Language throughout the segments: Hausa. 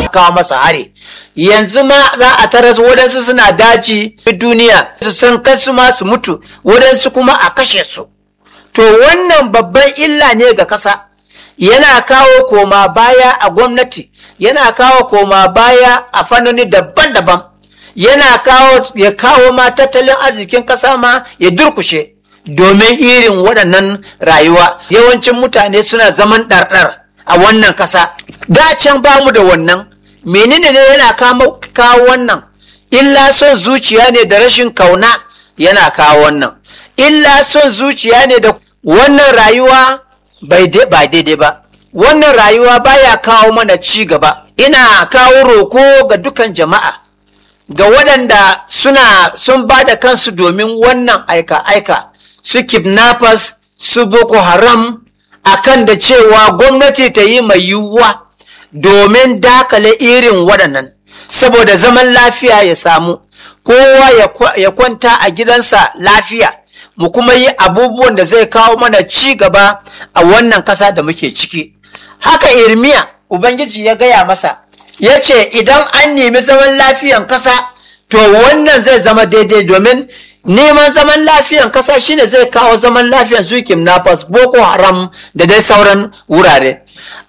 kawo masa hari yanzu ma za a taras wadansu suna daji duniya su san kansu ma su mutu wadansu kuma a kashe su to wannan babban illa ne ga kasa yana kawo koma baya a gwamnati yana kawo koma baya a fannoni daban-daban yana kawo ya kawo ma tattalin arzikin kasa ma ya durkushe domin irin waɗannan rayuwa yawancin mutane suna zaman ɗarɗar a wannan kasa da can ba mu da wannan menene ne yana kawo wannan illa son zuciya ne da rashin kauna yana kawo wannan illa son zuciya ne da wannan rayuwa ba daidai ba wannan rayuwa baya kawo mana ci gaba ina kawo roko ga dukan jama'a ga waɗanda suna sun ba da kansu domin wannan aika-aika su kidnappers su boko haram akan da cewa gwamnati ta yi mai yiwuwa domin dakale irin waɗannan saboda zaman lafiya ya samu kowa ya kwanta a gidansa lafiya mu kuma yi abubuwan da zai kawo mana ci gaba a wannan ƙasa da muke ciki haka irmiya ubangiji ya gaya masa ya ce idan an nemi zaman lafiyan ƙasa to wannan zai zama daidai domin neman zaman lafiyan ƙasa shine zai kawo zaman lafiyan su kidnappers boko haram da dai sauran wurare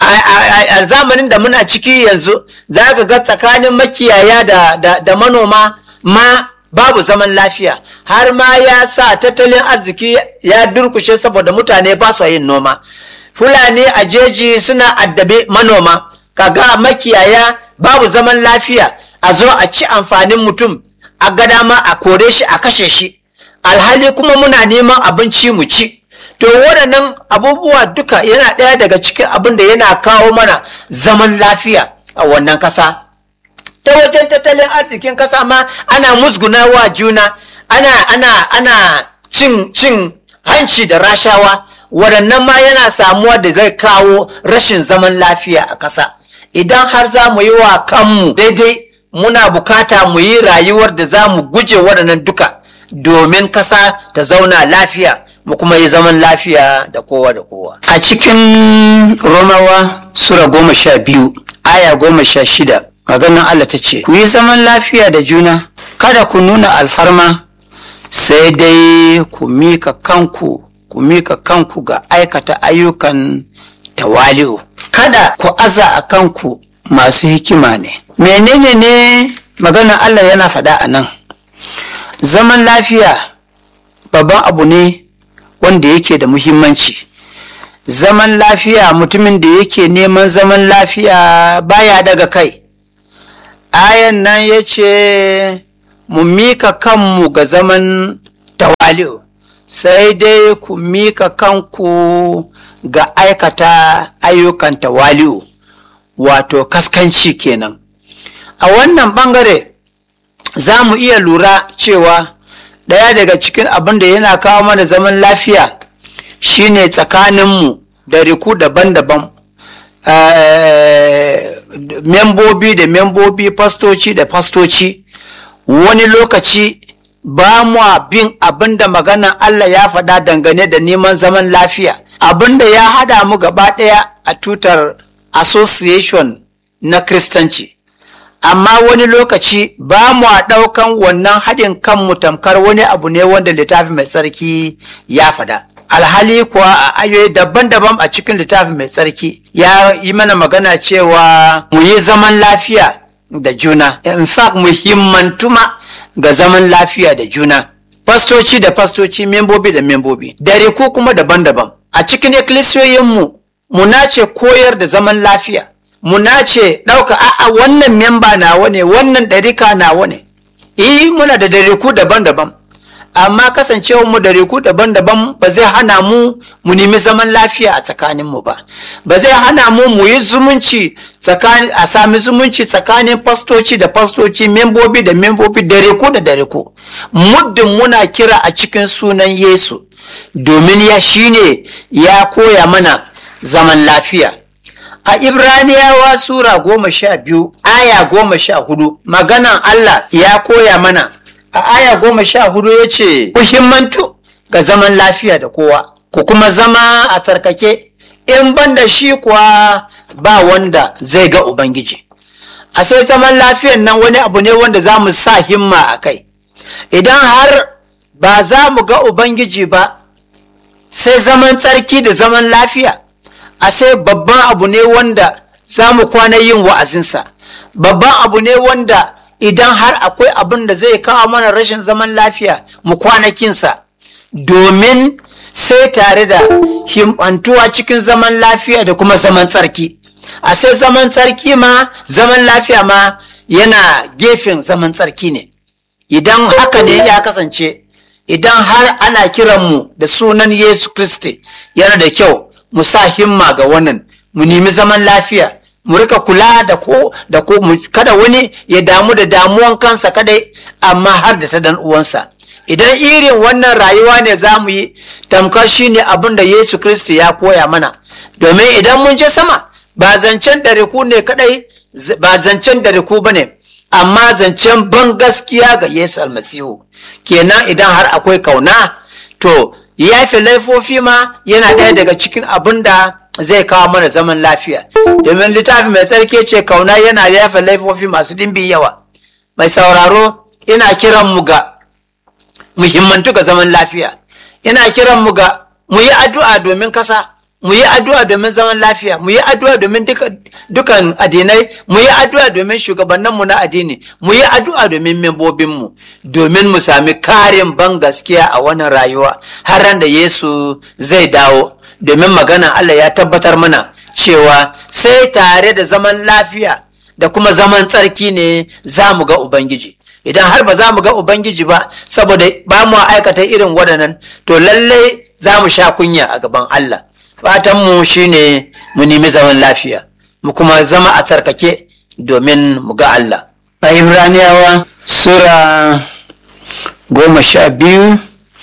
a zamanin da muna ciki yanzu za ka ga tsakanin makiyaya da manoma ma babu zaman lafiya har ma ya sa tattalin arziki ya durkushe saboda mutane ba su yin noma fulani a jeji suna addabe manoma kaga makiyaya babu zaman lafiya a zo a ci amfanin mutum a gada ma a kore shi a kashe shi alhali kuma muna neman abinci mu ci to waɗannan abubuwa duka yana ɗaya daga cikin abin da yana kawo mana zaman lafiya a wannan ƙasa ta wajen tattalin arzikin ƙasa ma ana musgunawa juna ana ana ana cin cin hanci da rashawa waɗannan ma yana samuwa da zai kawo rashin zaman lafiya a ƙasa idan har za mu yi wa kanmu daidai muna bukata mu yi rayuwar da za mu guje waɗannan duka domin ƙasa ta zauna lafiya mu kuma yi zaman lafiya da kowa da kowa a cikin romawa sura goma sha biyu aya goma sha shida maganin allah ta ce ku yi zaman lafiya da juna kada ku nuna alfarma sai dai ku mika kanku ku mika kanku ga aikata ayyukan tawali'u kada ku aza a kanku masu hikima ne menene ne maganar allah yana faɗa a nan zaman lafiya babban abu ne wanda yake da muhimmanci zaman lafiya mutumin da yake neman zaman lafiya baya daga kai ayan nan ya ce mu mika kanmu ga zaman tawali'u sai dai ku mika kanku ga aikata ayyukan tawali'u wato kaskanci kenan a wannan bangare za mu iya lura cewa ɗaya daga cikin abin da yana kawo mana zaman lafiya shine tsakaninmu da riku daban-daban membobi da membobi fastoci da fastoci wani lokaci ba mu bin abin da maganan Allah ya faɗa dangane da neman zaman lafiya abin da ya hada mu gaba ɗaya a tutar association na kristanci amma wani lokaci ba mu a ɗaukan wannan haɗin kanmu tamkar wani abu ne wanda littafi mai tsarki ya faɗa alhali kuwa a ayoyi daban-daban a cikin littafi mai tsarki ya yi mana magana cewa mu yi zaman lafiya da juna in fact muhimmantuma ga zaman lafiya da juna fastoci da fastoci membobi da membobi dare ko kuma daban-daban a cikin ikkilisiyoyinmu mu nace koyar da zaman lafiya mu nace ɗauka a'a wannan memba nawa ne wannan ɗarika nawa ne eh muna da dariku daban-daban amma kasancewar mu da riku daban-daban ba zai hana mu mu nemi zaman lafiya a tsakanin mu ba ba zai hana mu mu yi zumunci tsakanin a sami zumunci tsakanin fastoci da fastoci membobi da membobi da riku da da riku muddin muna kira a cikin sunan Yesu domin ya shine ya koya mana zaman lafiya a Ibraniyawa Sura goma sha biyu aya goma sha hudu maganan Allah ya koya mana a aya goma sha hudu ya ce muhimmantu ga zaman lafiya da kowa ku kuma zama a tsarkake in ban da shi kuwa ba wanda zai ga ubangiji a sai zaman lafiyan nan wani abu ne wanda za mu sa himma a kai idan har ba za mu ga ubangiji ba sai zaman tsarki da zaman lafiya a sai babban abu ne wanda za mu kwana yin wa'azinsa babban abu ne wanda idan har akwai abin da zai kawo mana rashin zaman lafiya mu kwanakinsa domin sai tare da himmantuwa cikin zaman lafiya da kuma zaman tsarki a sai zaman tsarki ma zaman lafiya ma yana gefen zaman tsarki ne idan haka ne ya kasance idan har ana kiranmu da sunan yesu kristi yana da kyau mu sa himma ga wannan mu nemi zaman lafiya mu rika kula da ko da ko kada wani ya damu da damuwan kansa kadai amma har da ta dan uwansa idan irin wannan rayuwa ne za mu yi tamkar shi ne abin da yesu kristi ya koya mana domin idan mun je sama ba zancen dariku ne kadai ba zancen dariku ba ne amma zancen ban gaskiya ga yesu almasihu kenan idan har akwai kauna to yafe laifofi ma yana ɗaya daga cikin abin da zai kawo mana zaman lafiya domin littafi mai tsarki ce kauna yana yafe laifofi masu ɗimbin yawa mai sauraro ina kiran mu ga muhimmantu ga zaman lafiya ina kiran mu ga mu yi addu'a domin kasa mu yi addu'a domin zaman lafiya mu yi addu'a domin dukan addinai mu yi addu'a domin shugabanninmu na addini mu yi addu'a domin membobinmu domin mu sami karin ban gaskiya a wannan rayuwa har ran da yesu zai dawo domin magana allah ya tabbatar mana cewa sai tare da zaman lafiya da kuma zaman tsarki ne za mu ga ubangiji idan har ba za mu ga ubangiji ba saboda ba mu aikata irin waɗannan to lallai za mu sha kunya a gaban allah fatanmu shine mu nemi zaman lafiya mu kuma zama a tsarkake domin mu ga Allah. A Ibraniyawa Sura goma sha biyu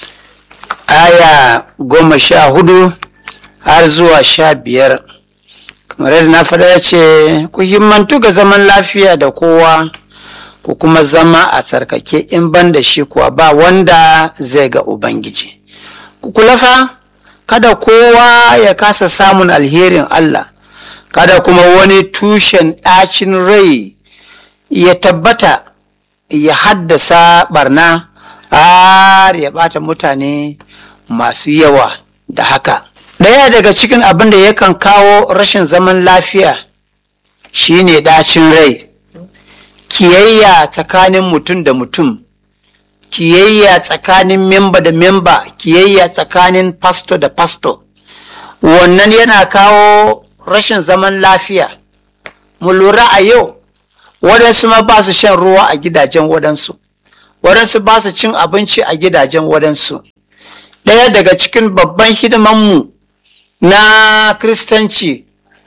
aya goma sha hudu har zuwa sha biyar kamar yadda na faɗa ya ce ku himmantu ga zaman lafiya da kowa ku kuma zama a tsarkake in ban da shi kuwa ba wanda zai ga Ubangiji. Ku kula fa kada kowa ya kasa samun alherin Allah, kada kuma wani tushen ɗacin rai ya tabbata ya haddasa barna har ya ɓata mutane masu yawa da haka. Ɗaya daga cikin abin da yakan kawo rashin zaman lafiya shine ɗacin rai, kiyayya tsakanin mutum da mutum. kiyayya tsakanin memba da memba kiyayya tsakanin pasto da pasto wannan yana kawo rashin zaman lafiya mu lura a yau waɗansu ma ba su shan ruwa a gidajen waɗansu waɗansu ba su cin abinci a gidajen waɗansu ɗaya daga cikin babban hidimanmu na kristanci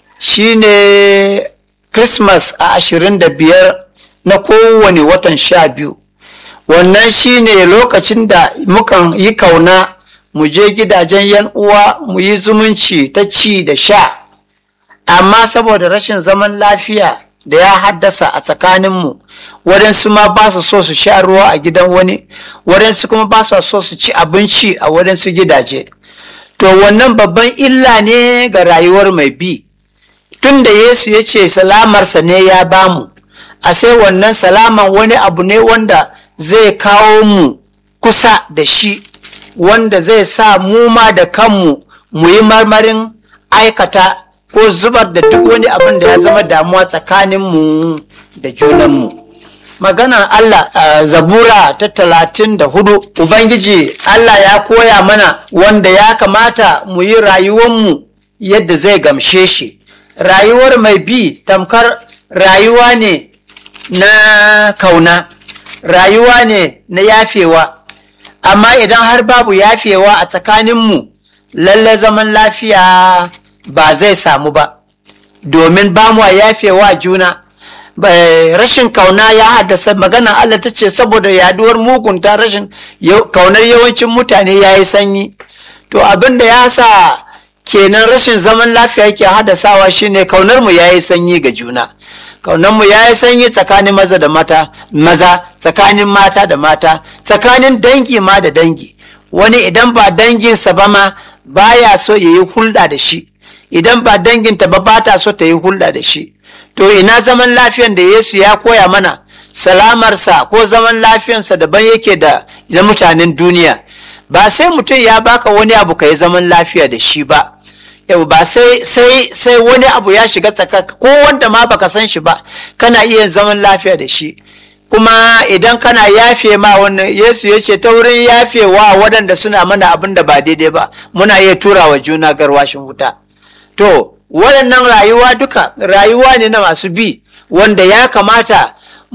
shine christmas a ashirin da biyar na kowane watan sha biyu wannan shine lokacin da mukan yi kauna mu je gidajen yan uwa mu yi zumunci ta ci da sha amma saboda rashin zaman lafiya da ya haddasa a tsakaninmu waɗansu ma ba su so su sha ruwa a gidan wani waɗansu kuma ba su so su ci abinci a waɗansu gidaje to wannan babban illa ne ga rayuwar mai bi tun da yesu ya ce salamarsa ne ya bamu a sai wannan salaman wani abu ne wanda zai kawo mu kusa da shi wanda zai sa mu ma da kanmu mu yi marmarin aikata ko zubar da duk wani abin da ya zama damuwa tsakaninmu da junanmu maganar Allah a zabura ta talatin da hudu Ubangiji Allah ya koya mana wanda ya kamata mu yi rayuwanmu yadda zai gamshe shi rayuwar mai bi tamkar rayuwa ne na kauna rayuwa ne na yafewa amma idan har babu yafewa a tsakaninmu lalle zaman lafiya ba zai samu ba domin ba mu yafewa juna rashin kauna ya haddasa magana Allah ta ce saboda yaduwar mugunta rashin kaunar yawancin mutane ya yi sanyi to abin da ya sa kenan rashin zaman lafiya yake haddasawa shine kaunar mu ya yi sanyi ga juna kaunanmu ya yi sanyi tsakanin maza da mata maza tsakanin mata da mata tsakanin dangi ma da dangi wani idan ba danginsa ba ma baya so ya yi hulɗa da shi idan ba danginta ba ba ta so ta yi hulɗa da shi to ina zaman lafiyan da yesu ya koya mana salamarsa ko zaman lafiyansa daban yake da na mutanen duniya ba sai mutum ya baka wani abu ka yi zaman lafiya da shi ba yau ba sai sai sai wani abu ya shiga tsakaka ko wanda ma baka san shi ba kana iya zaman lafiya da shi kuma idan kana yafe ma wannan yesu ya ce ta wurin yafewa waɗanda suna mana abin da ba daidai ba muna iya tura wa juna garwashin wuta to waɗannan rayuwa duka rayuwa ne na masu bi wanda ya kamata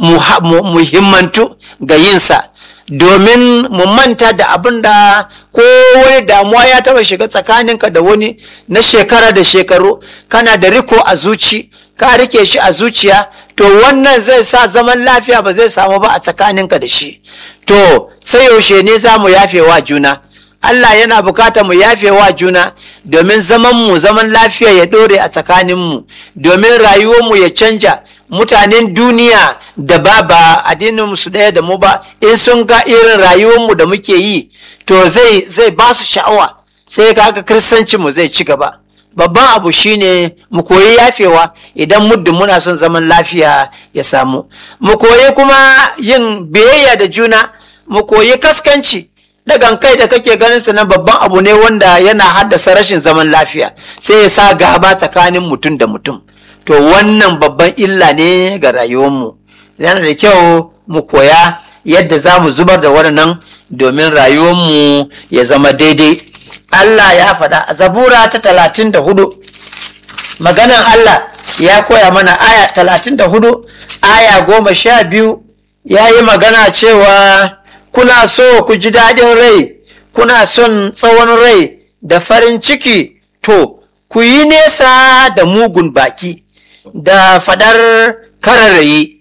mu himmantu ga yinsa domin mu manta da abin da ko wani damuwa ya taba shiga tsakaninka da wani na shekara da shekaru kana da riko a zuci ka rike shi a zuciya to wannan zai sa zaman lafiya ba zai samu ba a tsakaninka da shi to sai yaushe ne za mu yafe wa juna Allah yana bukata mu yafe wa juna domin zaman mu zaman lafiya ya ɗore a tsakaninmu domin rayuwarmu ya canja mutanen duniya da ba ba addinin su ɗaya da mu ba in sun ga irin rayuwarmu da muke yi to zai zai ba su sha'awa sai kaga kristanci mu zai ci gaba babban abu shine mu koyi yafewa idan muddin muna son zaman lafiya ya samu mu koyi kuma yin biyayya da juna mu koyi kaskanci dagan kai da kake ganin sa na babban abu ne wanda yana haddasa rashin zaman lafiya sai ya sa gaba tsakanin mutum da mutum to wannan babban illa ne ga rayuwarmu yana da kyau mu koya yadda za mu zubar da waɗannan domin rayuwarmu ya zama daidai Allah ya faɗa a zabura ta talatin da hudu maganan Allah ya koya mana aya talatin da hudu aya goma sha biyu ya yi magana cewa kuna so ku ji daɗin rai kuna son tsawon rai da farin ciki to ku yi nesa da mugun baki da fadar kararrayi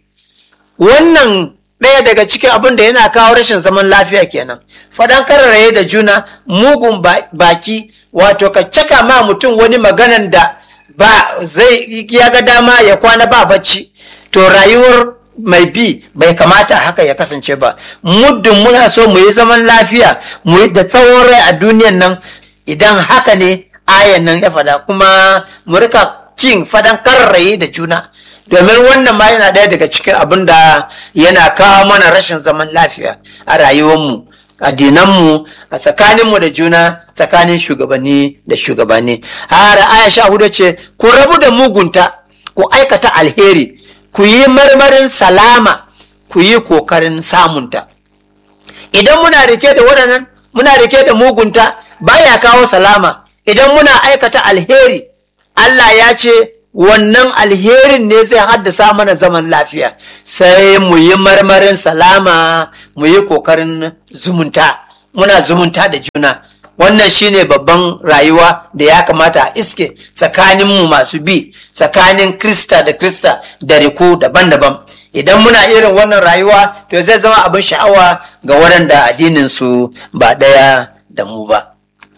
wannan ɗaya daga cikin abin da yana kawo rashin zaman lafiya kenan fadan kararraye da juna mugun baki wato ka caka ma mutum wani maganan da ba zai ya ga dama ya kwana ba bacci to rayuwar mai bi bai kamata haka ya kasance ba muddin muna so mu yi zaman lafiya mu yi da tsawon rai a duniyan nan idan haka ne ayan nan ya fada kuma mu rika kin fadan karraye da juna domin wannan ma yana ɗaya daga cikin abin da yana kawo mana rashin zaman lafiya a rayuwarmu addinanmu a tsakaninmu da juna tsakanin shugabanni da shugabanni har aya sha hudu ce ku rabu da mugunta ku aikata alheri ku yi marmarin salama ku yi kokarin samunta idan muna rike da waɗannan muna rike da mugunta baya kawo salama idan muna aikata alheri Allah ya ce wannan alherin ne zai haddasa mana zaman lafiya sai mu yi marmarin salama mu yi kokarin zumunta muna zumunta da juna wannan shine babban rayuwa da ya kamata a iske tsakaninmu masu bi tsakanin krista da krista da riku daban-daban idan muna irin wannan rayuwa to zai zama abin sha'awa ga waɗanda addininsu ba ɗaya da mu ba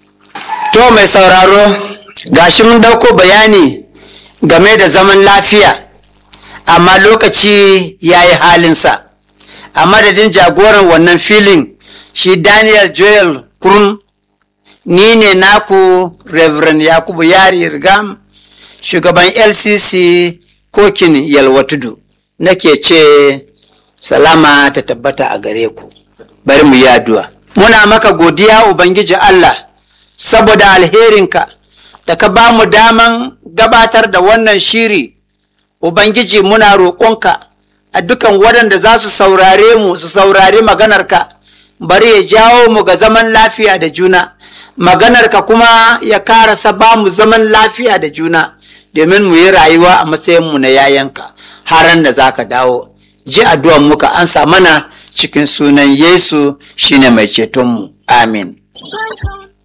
to mai sauraro gashi mun dauko bayani game da zaman lafiya amma lokaci ya yi halinsa a madadin jagoran wannan filin shi daniel joel kurun ni ne naku reverend yakubu yari rigam shugaban lcc kokin yalwatudu nake ce salama ta tabbata a gare ku bari mu yi addu'a muna maka godiya ubangiji allah saboda alherinka da ka ba mu daman gabatar da wannan shiri ubangiji muna roƙonka a dukan waɗanda za su saurare mu su saurari maganarka bari ya jawo mu ga zaman lafiya da juna maganarka kuma ya karasa ba mu zaman lafiya da juna domin mu yi rayuwa a matsayinmu na yayanka haran da za ka dawo ji addu'an muka ansa mana cikin sunan yesu shine mai cetonmu amin